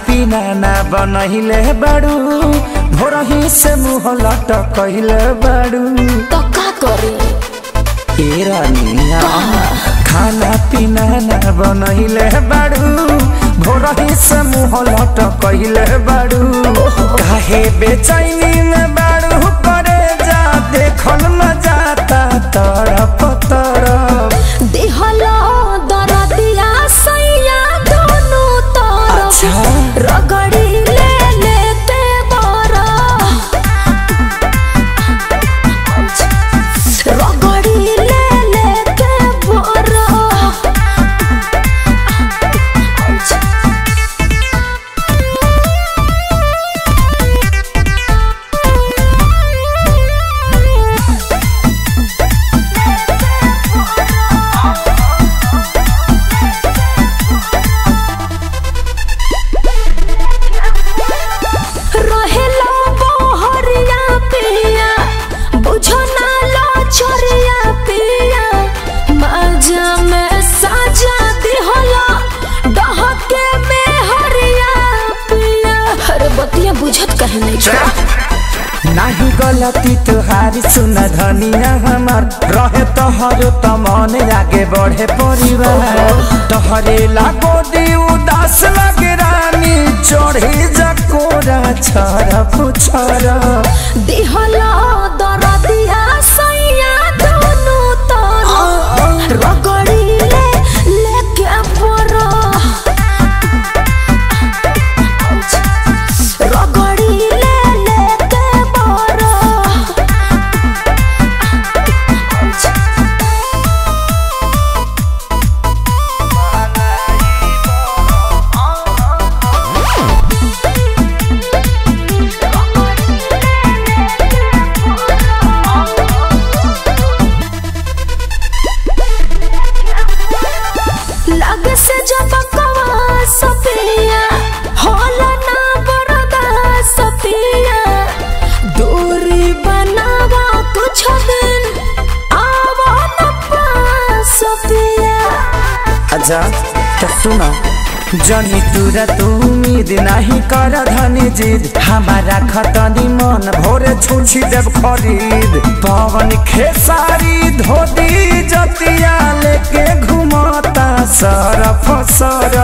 पीना ना बनहिले बाड़ू भोरही से मुँह लटकहिले बाड़ू तो का करे ए रानिया खाना पीना ना बनहिले बाड़ू भोरही से मुँह लटकहिले बाड़ू काहे बेचैनी में बाड़ू करे जा देखल न जाता तरफ तरफ देहलो दरदिया सैया दोनों तरफ अच्छा। रगड़ी ले लेते बरा रगड़ी ले लेते बरा रहेला बहरिया पिया बुझो ना लो छोरिया पिया मजा में साजा दिहला डहके में हरिया पिया अरे बतिया बुझत कहे नहीं छोड़ा नाही गलती तुहारी सुन धनिया हमार रहे तोहर त मन आगे बढ़े परिवार तोहरे लागो दी उदास लगे रानी चढ़ी जकोरा छर पुछर दिहला दरदिया सैया दोनों तरफ रगड़ी ले लेके बरा रगड़ी ले लेके बरा लगे से जब कवा सपिया होला ना बरदा सपिया दूरी बनावा कुछ दिन आवा न पास सपिया अच्छा तो सुनो जनी तुरा तू उम्मीद नहीं कर धनी जिद हमारा खतनी मन भोरे छुछी देव खरीद पवन खेसारी धोती जतिया लेके घुमता सरफ सर